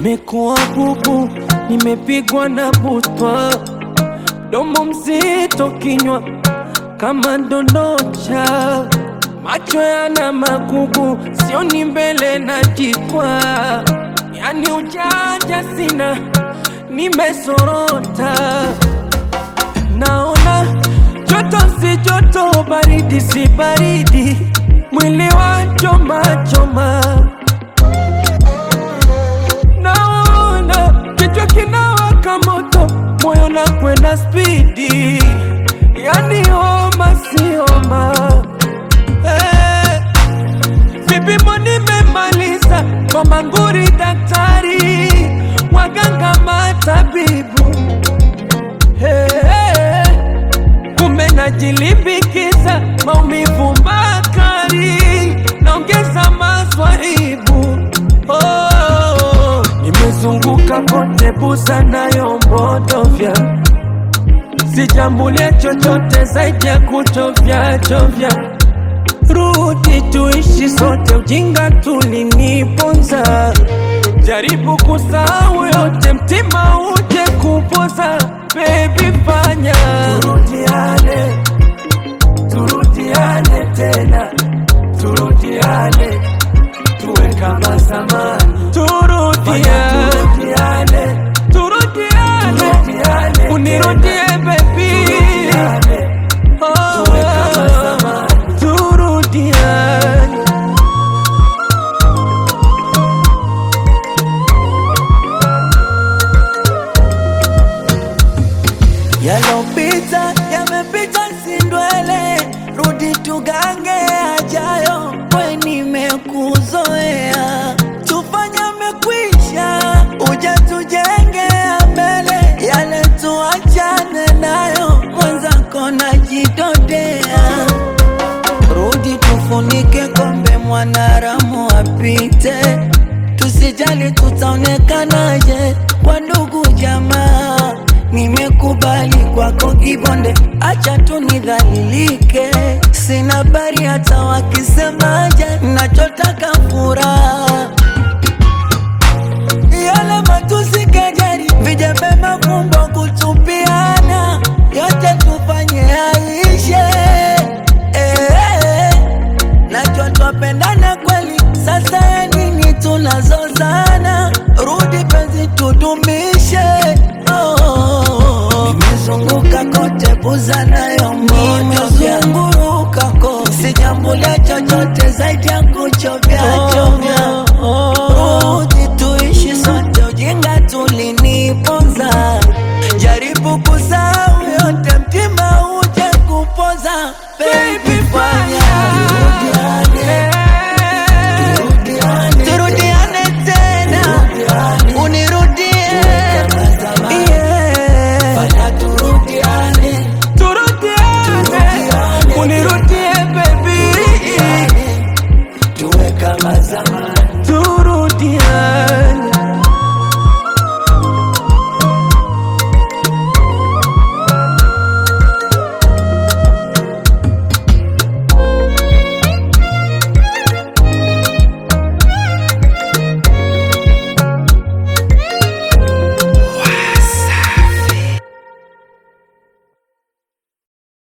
Nimekuwa bubu, nimepigwa na butwa, domo mzito, kinywa kama ndondocha, macho yana magugu, sioni mbele na jikwa, yani ujanja sina, nimesorota, naona joto si joto, baridi si baridi, mwili wa choma choma naona kichwa kinawaka moto, moyo na kwenda spidi, yani homa si homa. Eh, vipimo nimemaliza kwa manguri, daktari waganga matabibu Eh, kumbe najilipikiza maumivu makali, naongeza maswahibu oh, nimezunguka kote busa nayo mbodovya, sijambulia chochote zaidi ya kuchovya chovya. Rudi tuishi sote, ujinga tuliniponza. Jaribu kusahau yote, mtima uje kupoza. Baby fanya turudiane, turudiane tena, turudiane tuwe kama zamani, turudiane, turudiane, turudiane, unirudie baby, oh, turudiane. Yalopita yamepita, si ndwele, rudi tugange ajayo, we nimekuzoea, tufanye mekwisha, uja tujenge mbele, yale tuachane nayo, mwenzako najidodea, rudi tufunike kombe, mwanaramu apite, tusijali tutaonekanaje kwa ndugu jamaa Nimekubali kwako kibonde, acha tu nidhalilike. Sina habari hata wakisemaje, nachotaka furaha. Yale matusi, kejeli, vijembe, mafumbo, kutupiana, yote tufanye yaishe. Eh, najua twapendana kweli, sasa ya nini tunazozana? Rudi penzi tudumishe. Oh, nimezunguka kote buza nayo nimezunguruka kote, sijambulia chochote zaidi ya kuchovya chovya.